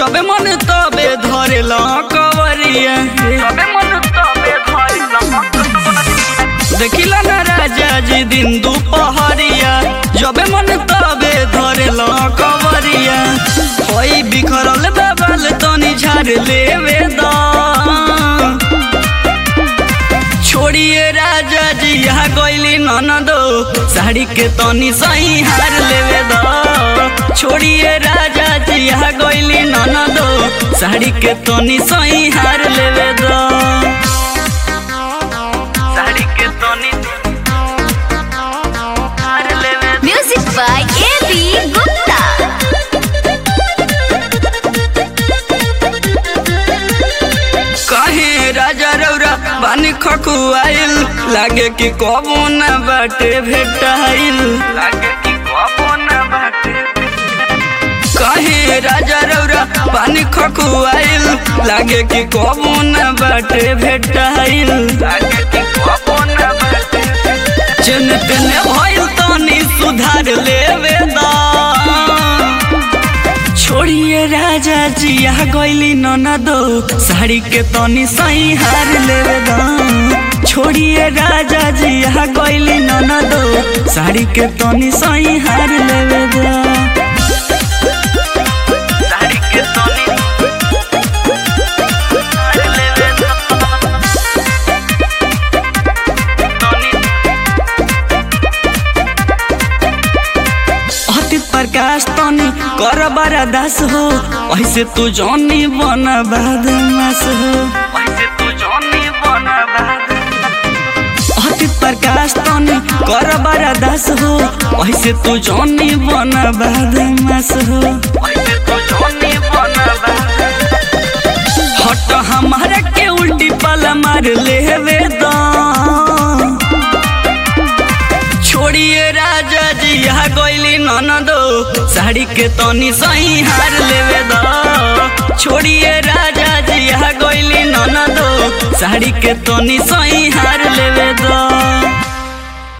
जबे मन तबे धरे ल कवरिया सबे मन तबे धरी देखिला ना राजा जी दिन दुपहरिया जबे मन तबे धरे ल कवरिया होई बिखरल बाबल तनी झाड़ लेवे दा छोड़िए राजा जी यहाँ गईली ननदो साड़ी के तनी सही हार लेवे दो छोड़िए राजा जी यहाँ गईली ननदो साड़ी के तनी सही हार लेवे दो साड़ी के तनी हार लेवे Music by A.B. Gupta. कहे राजा रौरा बानी खकुआइल लागे कि कबो न बाटे भेटाइल लागे कि कबो न बाटे कहे राजा रौरा पानी खकुआइल लागे कि कबो न बाटे भेटाइल लागे कि कबो न बाटे चन तेने भइल तनी सुधार लेवे दा छोड़िए राजा जी यहाँ गईली ननदो साड़ी के तनी सही हार लेवे दा छोड़िए राजा जी यहाँ गईली ननदो साड़ी के तनी सही हार लेवे दा साड़ी के तनी हार लेवे तनी अति प्रकाश तनी कर बारा दास हो ऐसे तू जौनी बन बदमाश हो वैसे तू जानी बना बात अति प्रकाश तनी कर बारा दास हो ऐसे तू जौनी बन बदमाश हो वैसे तू जानी बना बात हट हमारा के उल्टी पल मार लेवे दा छोड़िए राजा जी यहाँ गईली ननदो साड़ी के तनी सही हार लेवे दा छोड़िए राजा जी यहाँ गईली ननदो साड़ी के तनी सही हार लेवे दा